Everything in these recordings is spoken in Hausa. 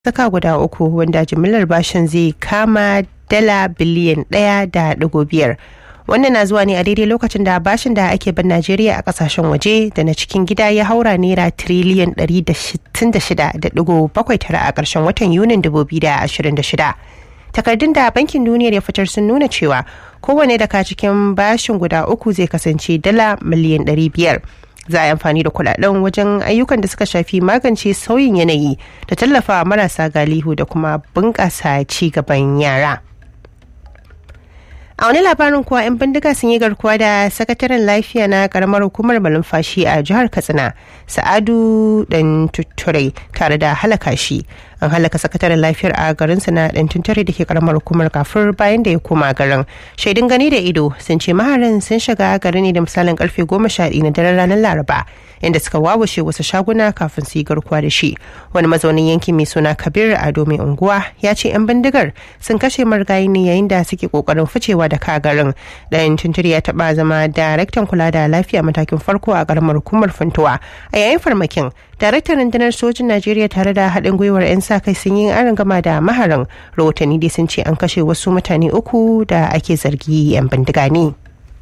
saka guda uku wanda jimillar bashin zai kama dala biliyan ɗaya da ɗigo biyar wannan na zuwa ne a daidai lokacin da bashin da ake bin najeriya a kasashen waje da na cikin gida ya haura naira tiriliyan 166.79 a ƙarshen watan yunin 2026 takardun da bankin duniyar ya fitar sun nuna cewa kowane daga cikin bashin guda uku zai kasance dala miliyan 500 za a yi amfani da kudaden wajen ayyukan da suka shafi magance sauyin yanayi da tallafa marasa galihu da kuma bunƙasa ci gaban yara. a wani labarin kuwa 'yan bindiga sun yi garkuwa da sakataren lafiya na karamar hukumar malumfashi a jihar katsina sa'adu dan tutture tare da halaka shi an halaka sakataren lafiyar a garinsa na dan tutture da ke karamar hukumar kafir bayan da ya koma garin shaidun gani da ido sun ce maharan sun shiga garin ne da misalin karfe goma sha na daren ranar laraba inda suka wawashe wasu shaguna kafin su yi garkuwa da shi wani mazaunin yankin mai suna kabir ado mai unguwa ya ce 'yan bindigar sun kashe marigayi ne yayin da suke kokarin ficewa da kagarin ɗayan tunturi ya taɓa zama daraktan kula da lafiya matakin farko a ƙaramar hukumar funtuwa a yayin farmakin daraktan rundunar sojin najeriya tare da haɗin gwiwar 'yan sa kai sun yi aron gama da maharan rahotanni dai sun ce an kashe wasu mutane uku da ake zargi 'yan bindiga ne.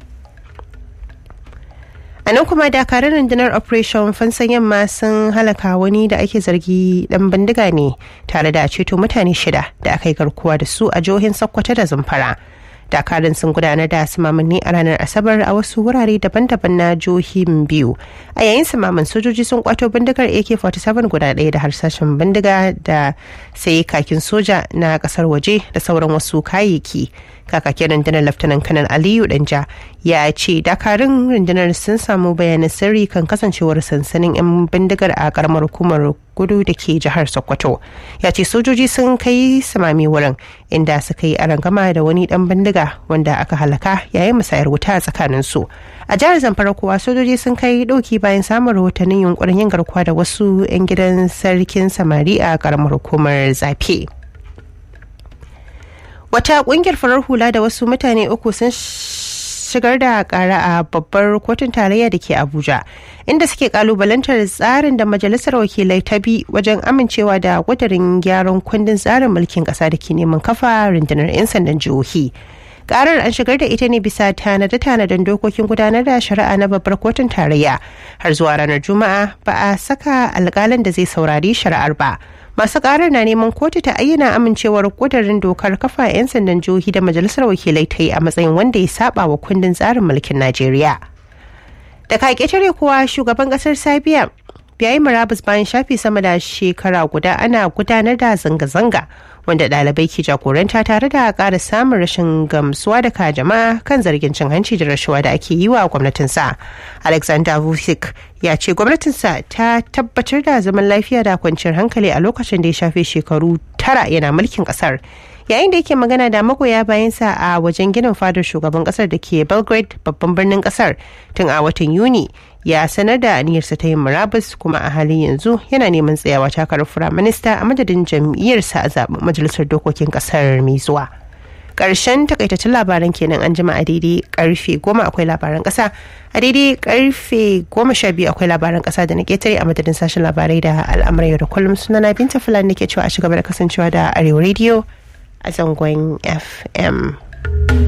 a nan kuma dakarun rundunar operation fansan yamma sun halaka wani da ake zargi dan bindiga ne tare da ceto mutane shida da aka yi garkuwa da su a jihohin sokoto da zamfara dakarun sun gudanar da samamanni a ranar asabar a wasu wurare daban-daban na jihohin biyu a yayin samaman sojoji sun kwato bindigar ak-47 guda ɗaya da harsashen bindiga da sai kakin soja na kasar waje da sauran wasu kayayyaki kakakin rundunar laftanan kanan aliyu danja ya ce dakarun rundunar sun samu bayanan sirri kan kasancewar sansanin 'yan bindigar a karamar hukumar gudu da ke jihar sokoto ya ce sojoji sun kai samami wurin inda suka yi arangama da wani dan bindiga wanda aka halaka yayin musayar wuta a tsakanin su a jihar zamfara kuwa sojoji sun kai dauki bayan samun rahotannin yunkurin yin garkuwa da wasu 'yan gidan sarkin samari a karamar hukumar zafe. wata kungiyar farar hula da wasu mutane uku sun shigar da kara a babbar kotun tarayya da ke abuja inda suke kalubalantar tsarin da majalisar wakilai ta bi wajen amincewa da kudirin gyaran kundin tsarin mulkin kasa da ke neman kafa rundunar 'yan sandan jihohi karar an shigar da ita ne bisa tanade-tanaden dokokin gudanar da shari'a na babbar kotun tarayya har zuwa ranar juma'a ba a saka alkalin da zai saurari shari'ar ba masu karar na neman kotu ta ayyana amincewar kudurin dokar kafa 'yan sandan jihohi da majalisar wakilai ta yi a matsayin wanda ya saba wa kundin tsarin mulkin najeriya da kaketare kuwa shugaban kasar sabiya ya yi murabus bayan shafi sama da shekara guda ana gudanar da zanga-zanga wanda ɗalibai ke jagoranta tare da ƙara samun rashin gamsuwa daga jama'a kan zargin cin hanci da rashawa da ake yi wa gwamnatinsa alexander vucic ya ce gwamnatinsa ta tabbatar da zaman lafiya da kwanciyar hankali a lokacin da ya shafe shekaru tara yana mulkin ƙasar yayin da yake magana da magoya bayansa a wajen ginin fadar shugaban kasar da ke belgrade babban birnin kasar tun a watan yuni ya sanar da aniyarsa ta yin murabus kuma a halin yanzu yana neman tsayawa takarar firaminista a madadin jam'iyyarsa a zaben majalisar dokokin kasar mai zuwa karshen takaitaccen labaran kenan an jima a daidai karfe goma akwai labaran kasa a daidai karfe goma sha biyu akwai labaran kasa da na ketare a madadin sashen labarai da al'amuran yau da kullum sunana binta fulani nake cewa a shiga da kasancewa da arewa radio a zangon fm